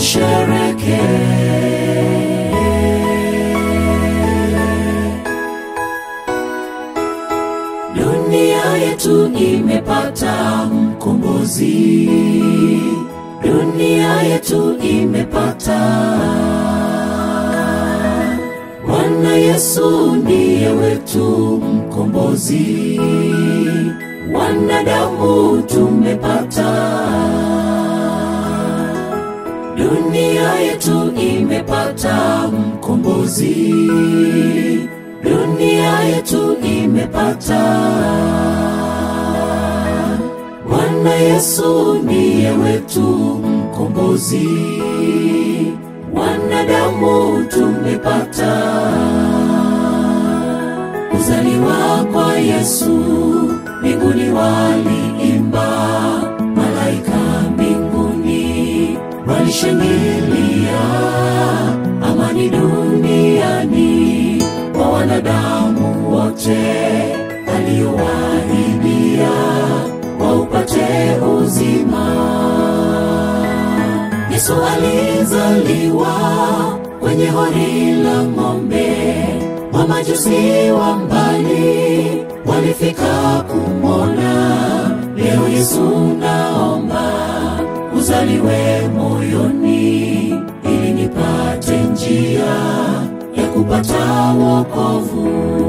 tushereke. Dunia yetu imepata mkombozi, dunia yetu imepata Bwana Yesu ndiye wetu mkombozi, wanadamu tumepata. Dunia yetu imepata mkombozi, dunia yetu imepata. Bwana Yesu ndiye wetu mkombozi, wanadamu tumepata. Kuzaliwa kwa Yesu, mbinguni waliimba, malaika mbinguni walishangilia, amani duniani kwa wanadamu wote, aliowahidia waupate uzima. Yesu alizaliwa kwenye hori la ng'ombe, mamajusi wa mbali walifika kumwona. Leo Yesu naomba uzaliwe moyoni, ili nipate njia ya kupata wokovu.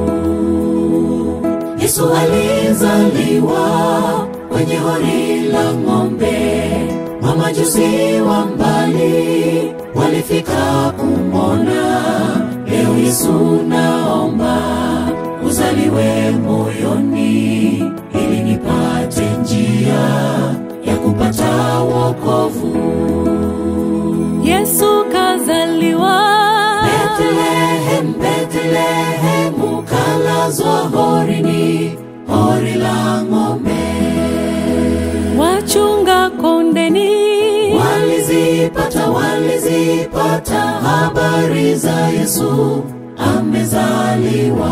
Yesu alizaliwa kwenye hori la ng'ombe, mamajusi wa mbali walifika kumwona. Leo Yesu naomba uzaliwe moyoni, ili nipate njia ya kupata wokovu. Yesu kazaliwa Bethlehem, Bethlehem, ukalazwa horini, hori la ng'ombe. wachunga kondeni Walizipata, walizipata habari za Yesu amezaliwa.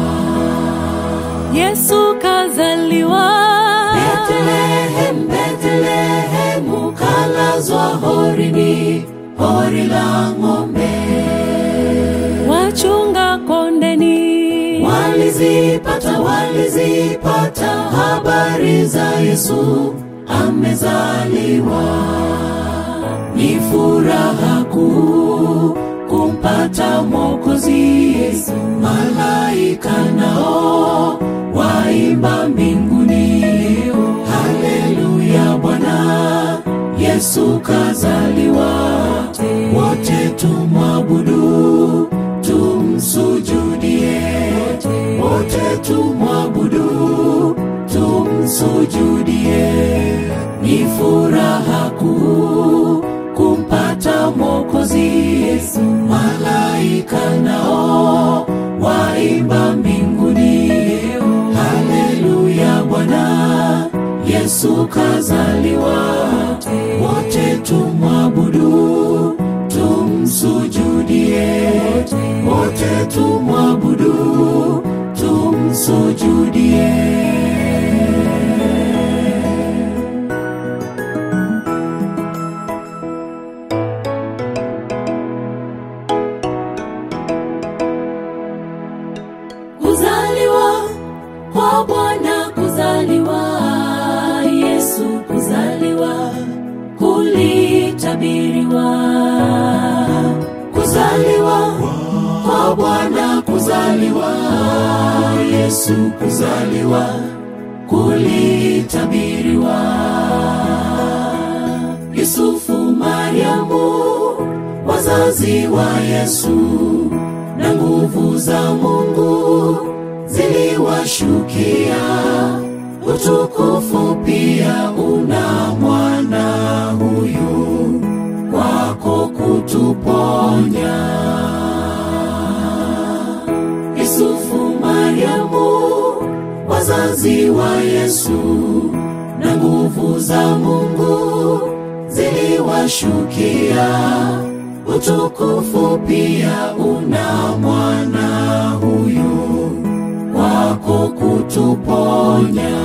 Yesu kazaliwa Bethlehem, Bethlehem, ukalazwa horini, hori la ng'ombe. wachunga kondeni Walizipata, walizipata habari za Yesu amezaliwa. Ni furaha kuu kumpata Mwokozi. Malaika nao waimba mbinguni, haleluya, Bwana Yesu kazaliwa. Wote tumwabudu, tumsujudie, wote tumwabudu, tumsujudie. Ni furaha kuu kumpata Mwokozi. Malaika nao waimba mbinguni, haleluya, Bwana Yesu kazaliwa. Wote tumwabudu, tumsujudie, wote tumwabudu, tumsujudie. Kuzaliwa kwa Bwana, kuzaliwa Yesu, kuzaliwa kulitabiriwa. Kuzaliwa kwa Bwana, kuzaliwa Yesu, kuzaliwa kulitabiriwa. Yusufu, Mariamu, wazazi wa Yesu na nguvu za Mungu ziliwashukia. Utukufu pia una mwana huyu kwako kutuponya. Yusufu, Mariamu, wazazi wa Yesu na nguvu za Mungu ziliwashukia. Utukufu pia una mwana huyu kwako kutuponya.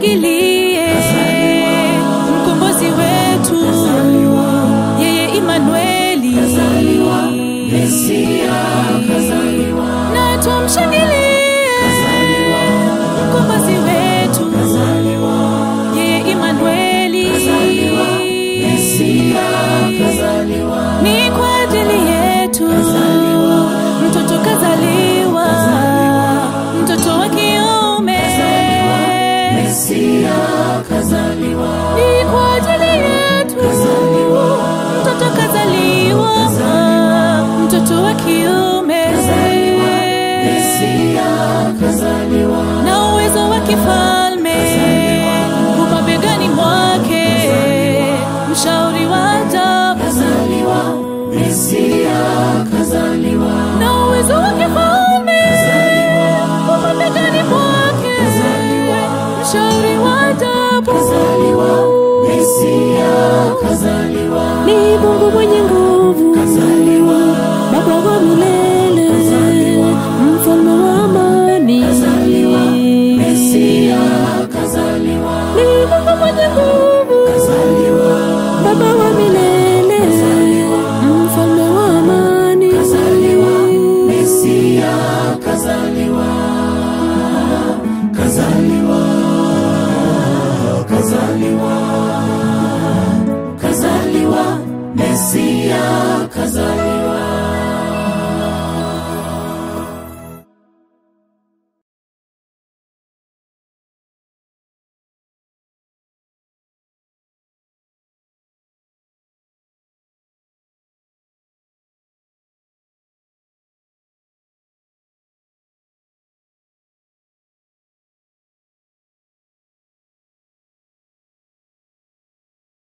tumshangilie mkombozi wetu yeye Imanueli Mesia kazaliwa, na tumshangilie mkombozi wetu yeye Imanueli Mesia kazaliwa, ni kwa ajili yetu mtoto kazaliwa mtoto wa kiume Mesia kazaliwa, ni kwa ajili yetu mtoto kazaliwa mtoto wa kiume Mesia kazaliwa, na uwezo wa kifalme umabegani mwake mshauri wa ajabu kazaliwa, Mesia kazaliwa, na uwezo wa kifalme umabegani mwake mshauri wa ajabu kazaliwa, Mesia kazaliwa, ni Mungu mwenye nguvu kazaliwa, Baba wa milele mfalme wa amani Mesia kazaliwa, ni Mungu mwenye nguvu kazaliwa, Baba wa milele mfalme wa amani Mesia kazaliwa, kazaliwa, kazaliwa, kazaliwa, Mesia kazaliwa.